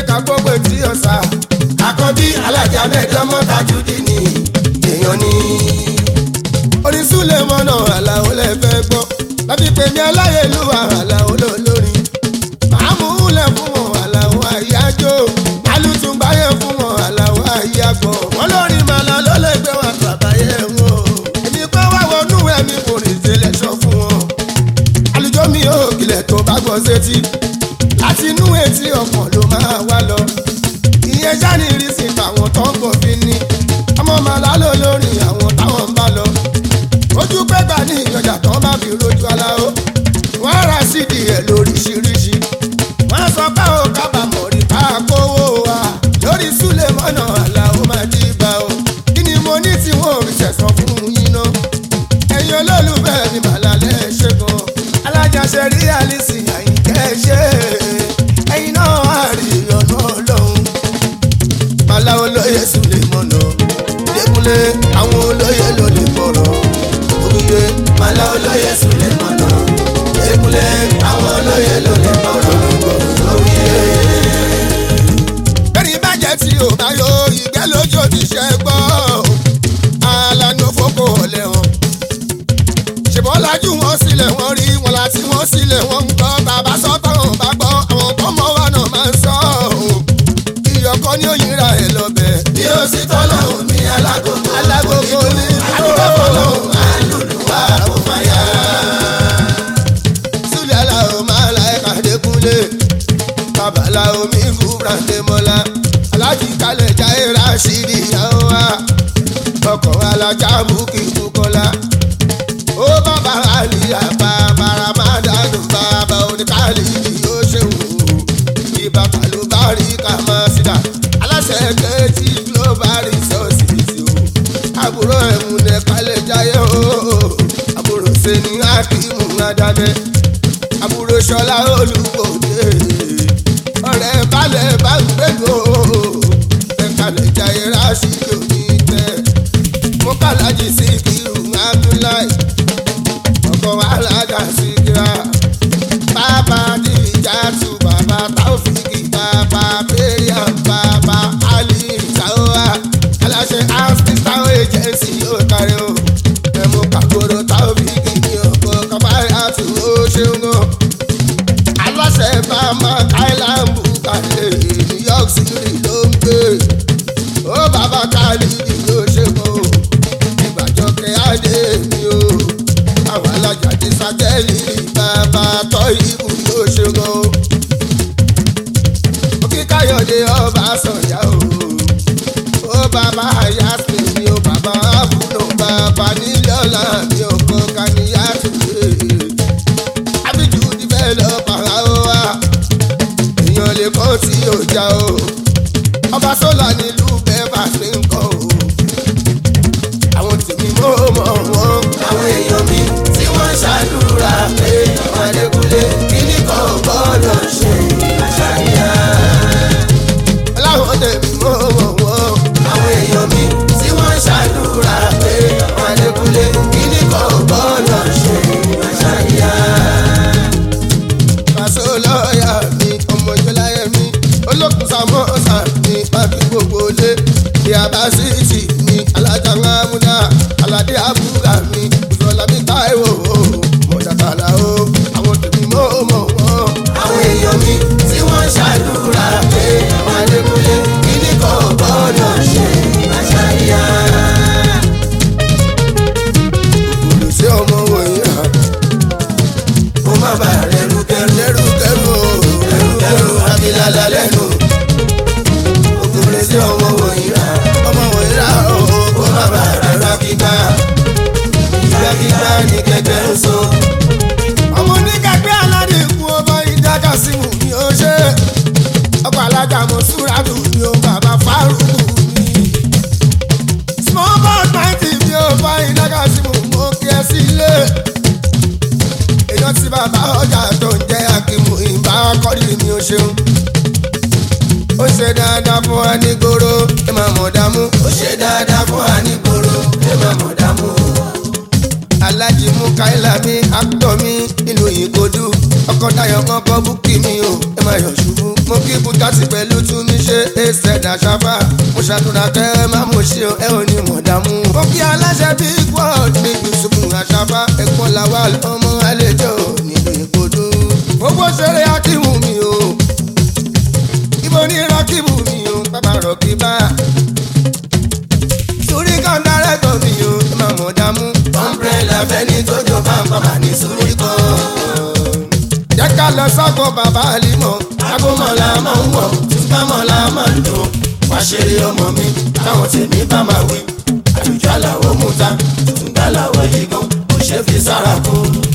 ká gbogbo etí ọ̀sà. àkọ́bí alájà mẹ́jọ́mọ́ tajúdí ni èèyàn ní. onísùlẹ̀ mọ́nà àlàó lẹ fẹ́ gbọ́. lábí pé mi aláyélúwà àlàó lólórin. màámù lẹ̀ fún wọn àlàó àyájọ́. alùtùnbáyé fún wọn àlàó àyàgbọ́. wọ́n lórí màlá ló lè gbé wọn bàbáyé wọn. èmi pé wá wọnú ẹ̀mí kò rìn sílẹ̀ sọ fún wọn. àlùjọ mi ò kílẹ̀ tó bá gbọ́ sétí. láti inú etí ọkàn ló máa wá lọ. ìyẹn jáde ìrísí tàwọn tó ń bọ̀ fi ní. ọmọ màlá ló lórí àwọn táwọn ń bá lọ. ojú pẹ́gbà ní ìyọjà tó bá fi rojú aláwo. wọ́n á ra sídìí ẹ̀ lóríṣiríṣi. wọ́n á sọ pé ó kábàámọ̀ rí ká kówó wa. lórí súlẹ̀ mọ́nà àlàó máa jí bá o. kí ni mo ní tí wọ́n ò rí sẹ̀sán fún yín náà ẹ̀yin olólùfẹ́ mi màlá lẹ́ ṣe gan alájàṣe rí àlìsí àyìnkẹ́ ṣe ẹ̀yin náà á rí ọ̀nà ọlọ́run màlá olóye sùn lè mọ̀nà lẹ́kúnlé àwọn olóye ló lè bọ̀rọ̀ òkúye màlá olóye sùlẹ̀ mọ́nà ekunlé àwọn olóye ló lè bọ̀rọ̀ lórí ẹ̀. bẹ́ẹ̀ni bàjẹ́ tí ò bá yọ ìgbẹ́ lójó ti ṣe gbọ́ alánú fòkò ọ̀lẹ́ wọn. ṣèbọn lajú wọn sílẹ̀ wọ́n rí wọn láti wọ́n sílẹ̀ wọ́n ń gbọ́ bàbá sọ́tọ̀ wọn bá gbọ́ àwọn tọ́mọ wa náà máa ń sọ ọ́ ìyọkọ ní òyìnbá ẹ̀ lọ́bẹ̀. bí ó sì tọ́lọ́hún mi alágogo alágogo ní àdúgbò fọlọ́hún àlùlùwà kò máa yá. sílẹ̀ aláwọ̀ máa la ẹ̀ka dẹ́kunlé babalá omi fúra ndémọ́lá alájí kalẹ̀ jáde rásìdì yàwó wa ọkọ̀ alájà bukí bukọ́lá ó bàbá àlìyá bàbá ramadanu bàbá oníkàlì yóò ṣeun ìbàtà ló bá rí kàmá sídà aláṣẹ kejì global resources o àbúrò ẹ̀mú ní kalẹ̀ jáyé o àbúrò sẹ́ni akímù adájẹ́ àbúrò ṣọlá olùkọ́dé ọ̀rẹ́ balẹ̀ bá ń gbẹ́dọ̀ ẹ̀kalẹ̀ jayé rásìkò ní tẹ́ mo kàlájì sí kírun abdullahi ọkọ̀ alága síkírà bàbá dìjà tù bàbá táwọ̀fìkì bàbá bẹ́ẹ̀yà bàbá ali ìtàwọ́wà aláṣẹ house town agency yóò kárí o ẹ̀mú kàkóró táwọ̀fìkì ní ọkọ̀ kábàárà tù ó ṣeun gan aláṣẹ bàmá island bukale new york city ló ń gbé ó bàbá khalidi ló ṣe kó ìgbàjọ kẹhàdé mi o àwọn alájàdé sátẹ́lì bàbá tọ́ ìbù ló ṣe kó òkè káyọ̀dé ọba sọ̀yà o ó bàbá yasmin mi o bàbá àbúrò bàbá nílẹ̀ ọ̀la mi ò kọ́ kàníyà tó lé abiju developer ó wá èèyàn lè kọ́ tí yóò já o ọba sọ́là nílùú bẹ́ẹ̀bà ṣe ń kọ́ o àwọn tèmi mọ́ mọ́ wọn. àwọn èèyàn mi tí wọ́n ṣàdúrà pé ọmọdékúnlé kíní kan ò gbọ́dọ̀ ṣe àṣàyà. láwọn tèmi mọ́ mọ́ wọn. àwọn èèyàn mi tí wọ́n ṣàdúrà pé ọmọdékúnlé kíní kan ò gbọ́dọ̀ ṣe àṣàyà. pàṣẹ lọ́ọ̀yà mi ọmọ ìjọláyẹ mi olókùn samosa mi pàbí gbogbo lé ìyàbá síìtì mi alájà ńlámúdá aládé àbúrà mi ìfọlá mi táìwò mọ̀jàkàlà o àwọn tèmi mọ́ mọ́ wọn. àwọn èèyàn mi tí wọ́n ṣàdúrà pé ọmọdékúnlé kíní kan ò gbọ́dọ̀ ṣe àṣàyà. kò sí ọmọ wọ̀nyí hàn. kó má bàa rẹrù kẹrù lẹ́rù kẹ́rù o kẹrù kẹrù abilala lẹ́nu. òkúrẹ́ sí ọmọ wọ̀nyí rà ọmọ wọ̀nyí rà o. kó má bàa rẹrù kíkà. ìgbà kíkà ní kẹ̀kẹ́ ń so. ọmọ oníkàgbé aládé ikú ọba ìdájà sí mú mi ó ṣe ọkọ̀ alájà mọ̀ súrádù mi ó bàbá fárúkù mi. small boy ninety mi ó bá ìdájà sí mú mọ́ kí ẹ sí ilé. èèyàn tí bàbá ọjà tó ń jẹ́ akímù ìbá kọ́rìrì mi ó ṣeun. ó ṣe dáadáa fún wa ní gbòòrò ẹ máa mọ̀ dààmú. ó ṣe dáadáa fún àníkòrò ẹ má mọ̀ dààmú. alájí mú káìlà mi àtọ̀ mi nínú ìkojú ọkọ̀ dayọ̀ ọkọ̀ búkì mi o ẹ máa yọ̀ ṣubú mo kí ibùdó gàtì pẹ̀lú túnmí ṣe ẹsẹ̀ dàṣàfà mo ṣàdúrà kẹ́ ẹ má mo ṣe ẹ ò ní mọ̀ dààmú. ó kí aláṣẹ big world ní yusufu àṣàfà ẹ̀pọ̀ làwà ọmọ àlejò nílùú ìgbòdo. gbogbo ṣeré akíwù mi o ibo ní rọkìbù mi o bàbá rọkìbá. sórí kan dárẹ́tọ̀ mi o ẹ má mọ̀ dààmú. umbrella fẹ́ni tó jọ pàmpàmà ní sórí kan. jẹ́ ká lọ sọ́kò bàbá àlímọ̀. agbómọ̀lá máa ń wọ̀ túbámọ̀lá máa ń dùn. wá ṣeré ọmọ mi táwọn tèmi bá máa wí. àjùjọ àlàó mú ta túngbà làwọ̀ yìí gan kò ṣe fi sára kú.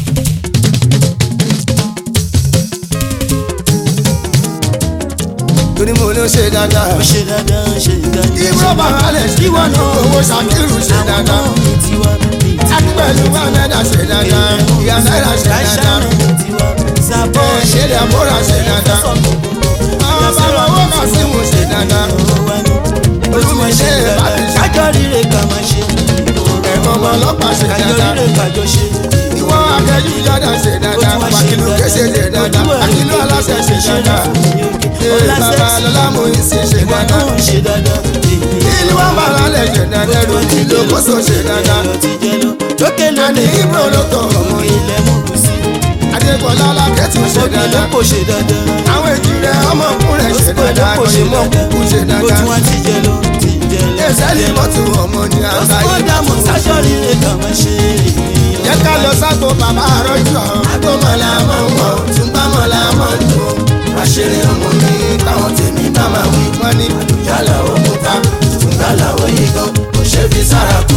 torí mo ló ṣe dáadáa. ó ṣe dáadáa ó ṣe dáadáa. Ibro Bahales kí wọ́n ní owó Ṣakiru ṣe dáadáa. àwọn ọmọ tiwa bíi Akípẹ̀lú Wámẹ́dà ṣe dáadáa. Ìyá Náírà ṣe dáadáa. Ẹ̀ ṣe lè àbúrò ṣe dáadáa. Àwọn bàbá owó Kàsímù ṣe dáadáa. Olúmi ṣe Bàbí ṣe. kájọ rire ká máa ṣe Ẹ̀gbọ́n ọmọ ọlọ́pàá ṣe kájọ dáadáa. rire kájọ ṣe Ìwọ akẹ́jú Jọ́dá ṣe dáadáa. Ó tún wá ṣe Wàkìlú Kéṣe ṣe dáadáa. Àkìlú Aláṣẹ ṣe dáadáa. Ee bàbá Lọlá Mòyísí ṣe dáadáa. ìwọ ṣe dáadáa Ìlú wa bàrà lẹ̀ ṣe dáadáa. Ròdì ló kóso ṣe dáadáa. lókè Àní lókè Ibro ló tọ̀ ọmọ yìí. ilẹ̀ mú sí Adébọ̀lá Lákẹ́tù ṣe òkè dáadáa. lóko ṣe dáadáa Àwọn èjì rẹ̀ ọmọkùnrin ṣe dáadáa. Òyìnbó kúkú ṣe ó dáadáa. tún wá ti jẹ lọ ti jẹ lọ Ẹ̀sẹ̀lì mọ́tò ọmọ ní àgbáyé. ó dààmú kájọ rire ká máa ṣe Jẹ́ ká lọ sáko bàbá àrọ́jù ọ̀hún. agbómọ̀lá máa ń wọ̀ túbámọ̀lá máa ń dùn. wá ṣeré ọmọ mi táwọn tèmi bá máa wí. Wọ́n ní àjùjọ àlàó mú ta túngbà làwọ̀ yìí gan kò ṣe fi sára kú.